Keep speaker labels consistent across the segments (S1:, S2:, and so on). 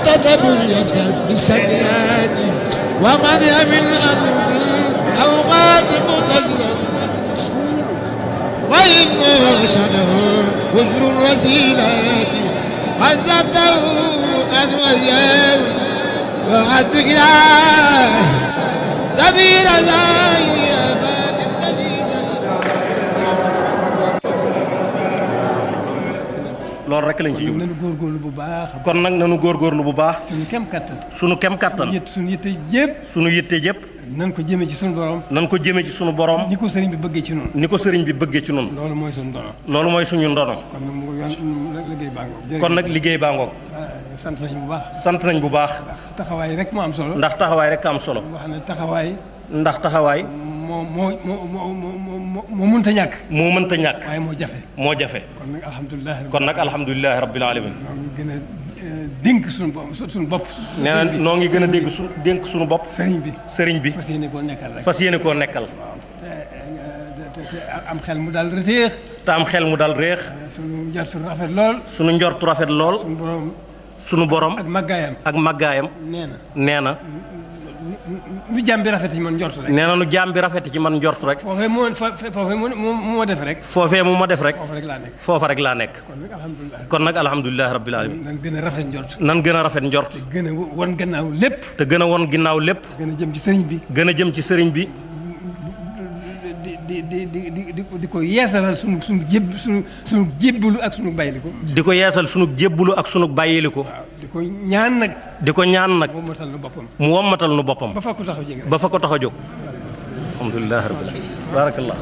S1: تدبر يسفر بالسيئات ومن يمن أرض الأوقات متزرا وإن شنه وجر الرسيلات عزته أن وياه وعد إله سبيل زاهي أباد
S2: loolu rek lañ ci jublu
S3: nañu góorgóorlu bu baax
S2: kon nag nanu góorgóorlu bu baax
S3: suñu kem kattan
S2: sunu kem kattan
S3: yët suñu yitte yëpp
S2: sunu yitte jëpp
S3: nan ko jëmee ci suñu borom
S2: nan ko jëme ci sunu borom
S3: ni ko sëriñ bi bëggee ci noonu
S2: ni ko sëriñ bi bëggee ci nun
S3: loolu mooy suñu dono
S2: loolu mooy suñu ndono
S3: kon nag mu ngi yoon liggéey baa ngoog
S2: kon nag liggéey baa ngoog
S3: sant nañu bu baax
S2: sant nañ bu baax
S3: ndax taxawaay rek moo am solo
S2: ndax taxawaay rek am solo
S3: wax ne taxawaay
S2: ndax taxawaay
S3: moo moo moo moo moo moo moo mënta ñàkk
S2: moo mënta ñàkk
S3: waaye moo jafe
S2: moo jafe
S3: kon nag alhamdulilah
S2: kon nag alhamdulilahi rabbil alamin
S3: ñoo ngi gën a eh, dénk suñu bopp suñu bopp
S2: nee na noo ngi gën a dégg su dénk suñu bopp
S3: sëriñ bi
S2: sëriñ bi
S3: fas yéene koo nekkal rek
S2: fas yéene koo nekkal
S3: te eh, te te am xel mu daal reteex
S2: te am xel mu dal réex
S3: suñu njort suñu rafet lool
S2: sunu njortu rafet lool
S3: suñu borom
S2: sunu borom
S3: ak màggaayam
S2: ak màggaayam
S3: nee na
S2: nee na
S3: nu jàmm bi rafet yi man njort rek
S2: nee na nu jaam bi rafet ci man njort rek
S3: foofee moo fa foofee moo moo moo def rek
S2: foofee mu ma def rek
S3: foofu rek laa nekk
S2: foofa rek laa nekk
S3: kon nag alhamdulilah
S2: kon nag alhamdulilahi rabbil alamin
S3: nan gën a rafet njort
S2: nan gën a rafet njort
S3: gën a won gannaaw lépp
S2: te gën a won ginnaaw lépp
S3: gën a jëm ci sëriñ bi
S2: gën a jëm ci sëriñ bi
S3: di di di di di di di ko yeesalal sunu sunu jéb sunu sunu jébbalu ak sunu bayliku
S2: di ko yeesal sunu jébbulu ak sunu bàyyiliku
S3: waaw di ko ñaan nag
S2: di ko ñaan nag
S3: moo matal nu boppam
S2: mu wommatal nu boppam
S3: ba fa ko taxaw jege
S2: ba fa ko tax a jóg alhamdulilahi rabbil alamin barakallah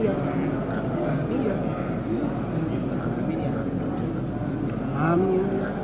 S1: Amin.